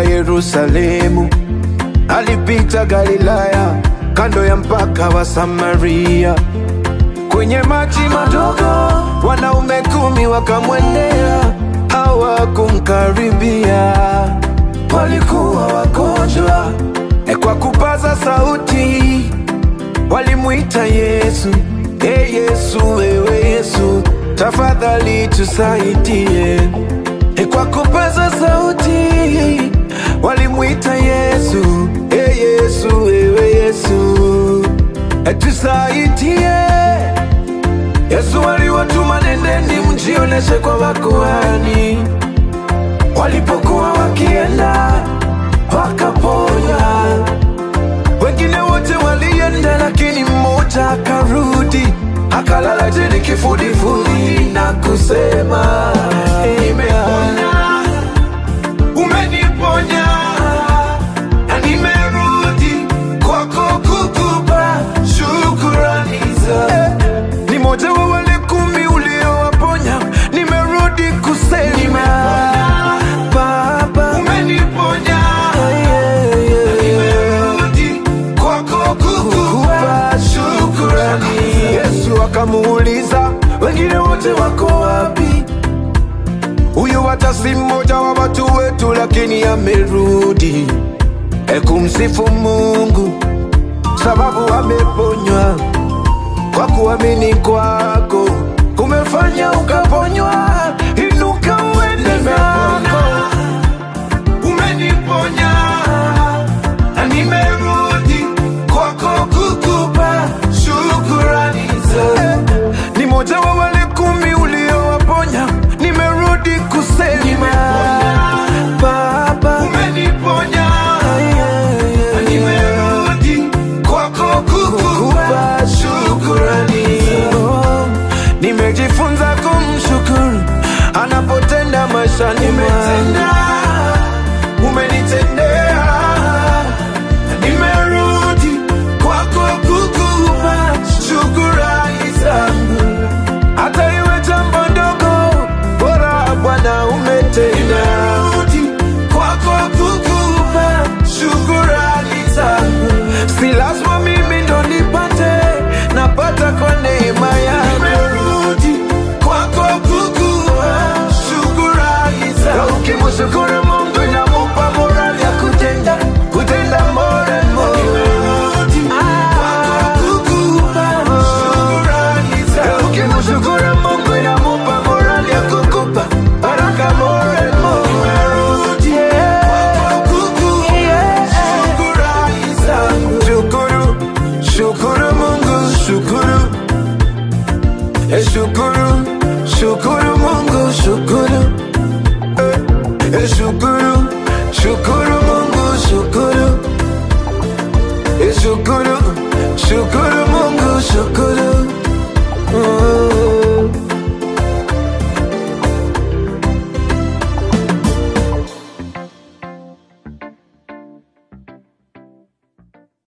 Yerusalemu, alipita Galilaya, kando ya mpaka wa Samaria. Kwenye maji madogo, wanaume kumi wakamwendea, hawakumkaribia, walikuwa wagonjwa. E, kwa kupaza sauti walimwita Yesu, e Yesu, wewe Yesu, tafadhali tusaidie. E, kwa kupaza sauti walimwita Yesu, e Yesu, wewe Yesu, e tusaidie. Yesu aliwatuma, nendeni mjioneshe kwa wakuhani. Walipokuwa wakienda wakaponywa, wengine wote walienda, lakini mmoja akarudi akalala chini kifudifudi na kusema nimepona, umeniponya na nimerudi kwako kukupa shukurani za ni moja wa wale kumi uliowaponya, nimerudi kusema Baba umeniponya, nimerudi kwako kukupa shukurani. Yesu akamuuliza wengine wote wako wapi? Huyu hata si mmoja wa watu wetu, lakini amerudi e kumsifu Mungu sababu ameponywa kwa kuamini kwako kumefanya ukaponywa. Inuka uende zako, umeniponya na nimerudi kwako kukupa shukurani za ni moja wa wale kumi uliowaponya, nimerudi kusema Baba umeniponya na nimerudi kwako kukupa shukurani. Oh, Nimejifunza kumshukuru anapotenda maishani mwangu. Umenitendea, nimerudi kwako kukupa shukurani zangu, hata iwe jambo ndogo, bora Bwana umetenda. Nimerudi kwako kukupa shukurani zangu, si lazima mimi ndo nipate, napata kwa neema yako. Nimerudi kwako kukupa shukurani zangu, ukimshukuru Mungu inamupa morali ya kutenda kutenda more and more. Nimerudi kwako kukupa shukurani zangu, ukimshukuru Mungu inamupa morali ya kukupa baraka more and more. Nimerudi kwako kukupa shukurani zangu. Shukuru, shukuru Mungu, shukuru Eh, shukuru, shukuru Mungu, shukuru Eh, eh, shukuru, shukuru Mungu, shukuru Eh, shukuru, shukuru Mungu, shukuru Oh.